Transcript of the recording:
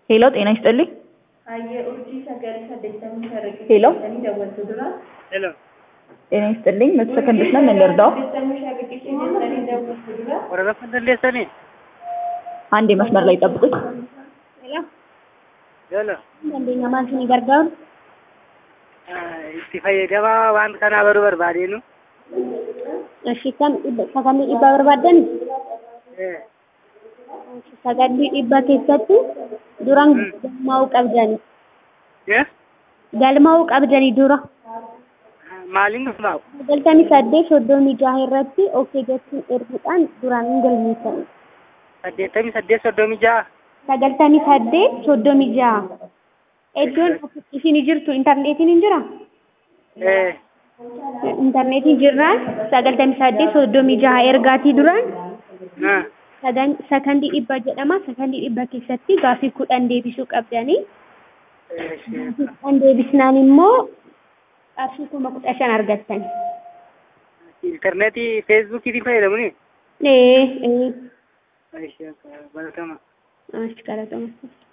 ሄሎ ጤና ይስጥልኝ። ሄሎ ሄሎ ጤና ይስጥልኝ። መቶ ሰከንዶች ነን እንርዳው። ወረቀት እንደሌሰኔ አንዴ መስመር ላይ ጠብቁኝ። ሄሎ Dandeenya maal isinii gargaaru? itti fayyadamaa waan kanaa baruu barbaadeenu Ishii kan sagantii dhibbaa barbaaddan sagantii dhibbaa keessatti duraan galmaa'uu qabdani. Galmaa'uu qabdani dura. maaliin dhufmaa'u Sagaltamii saddeet soddomii jaha irratti okkee jechuun erguudhaan duraan hin galmeessan. saddeettamii saddeet soddomii ja'a Sagaltamii saddeet soddomii jaha. Iddoon isin jirtu intarneetiin hin jiraa? Intarneetiin jirraan sagaltamii saddeet soddomii jaha ergaatii duraan sagan- sakandii dhibba jedhama. Sakandii dhibba keessatti gaaffii kudhan deebisuu qabdanii. Kudhan deebisnaan immoo qarshii kuma kudha shan argattan. intarneetii feesbuukiitiin fayyadamuni Ee, ee, baratama achi qalatama.